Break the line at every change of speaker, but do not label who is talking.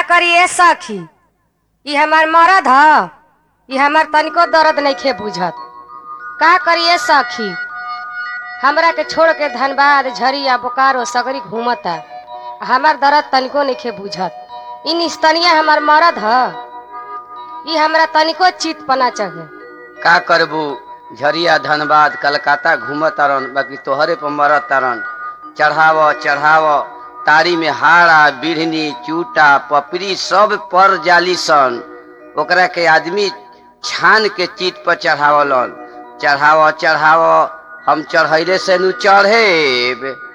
करिए सखी ई हमार मरद ह ई हमार तनिको दर्द नइखे बुझत का करिए सखी हमरा के छोड़ के धनबाद झरिया बोकारो सगरी घूमता हमार दर्द तनिको नइखे बुझत ई निस्तनिया हमार मरद ह ई हमरा तनिको चित पना चाहे
का करबू झरिया धनबाद कलकत्ता घूमत तारन बाकी तोहरे पर मरत तारन चढ़ाव चढ़ाव तारी में हाड़ा बिढ़नी चूटा पपड़ी सब पर जाली सन ओकरा के आदमी छान के चीट पर चढ़ावलन चढ़ाव चढ़ाव हम चढ़ैले से नु चढ़ेब